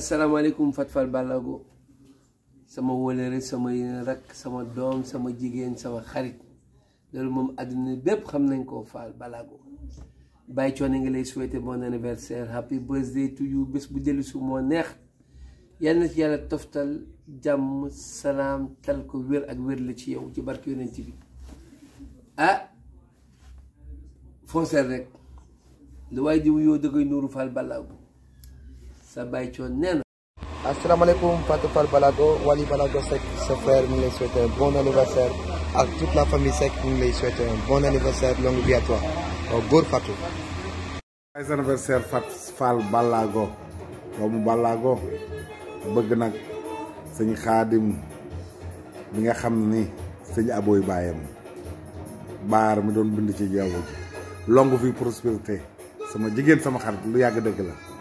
asalaamaaleykum Fat Fall Ballago sama wóolere sama rakk sama doom sama jigéen sama xarit loolu moom àdduna bépp xam nañ koo Fall Ballago Baye Coone nga lay souhaiter bon anniversaire happy birthday to you bés bu dellu su moo neex yal na ci yàlla toftal jàmm salaam tal ko wér ak wér la ci yow ci barke yonent bi ah foncer rek lu waaye di wuyoo dëggay nuuru Fall Ballago sa Baye Coone nee na asalaamaaleykum Fatou Fall Balago Wally Balago Seck sa frère mu ngi lay souhaiter un bon anniversaire ak toute la famille Seck mu ngi lay souhaiter un bon anniversaire longue vie à toi góor Fatou. ay anniversaire Fat Fall Ballago doomu Ballago bëgg nag sëñ xaadim mi nga xam ni sëñ abooy baayam baar mi doon bind ci jaww ji longue vie prospérité sama jigéen sama xarit lu yàgg dëgg la